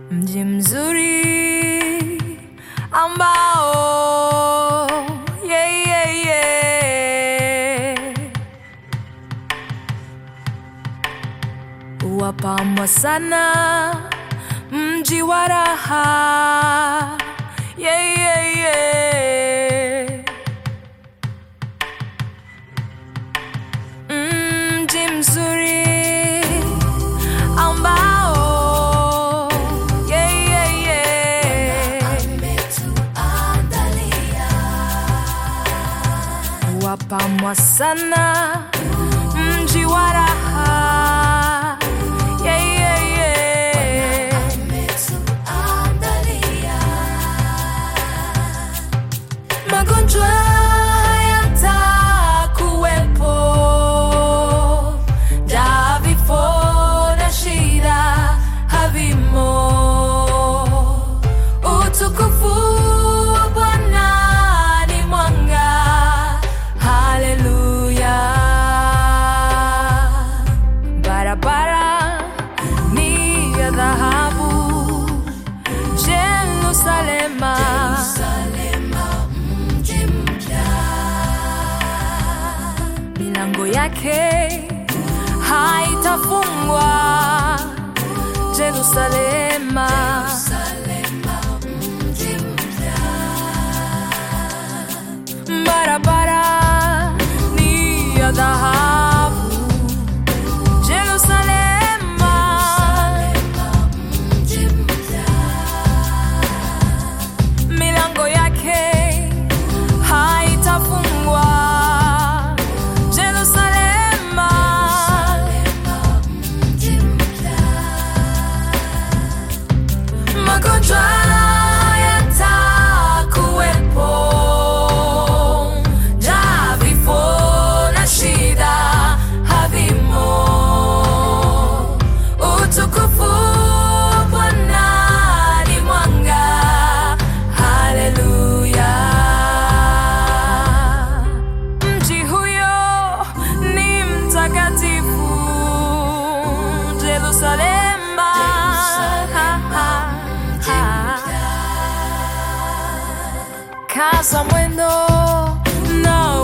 mji mzuri ambao yeah, yeah, yeah. wapambwa sana mji wa raha yeah, yeah, yeah. mji mzuri ambao yeah, yeah, yeah. wapamwa sana mji wa raha yeah, yeah, yeah. magonjwa yatakuwepo ja vifo na shida havimo utukufu wa bwana ni mwanga haleluya barabara ni ya dhahabu jerusalema milango yake haitafungwa Jerusalema. Barabara ni ya dhahabu Jerusalema. Milango yake haitafungwa Jerusalema. magonjwa yatakuwepo, ja vifo na shida havimo. Utukufu wa Bwana ni mwanga, haleluya. Mji huyo ni mtakatifu, Jerusalema. Ha, ha, ha. Kaza mwendo na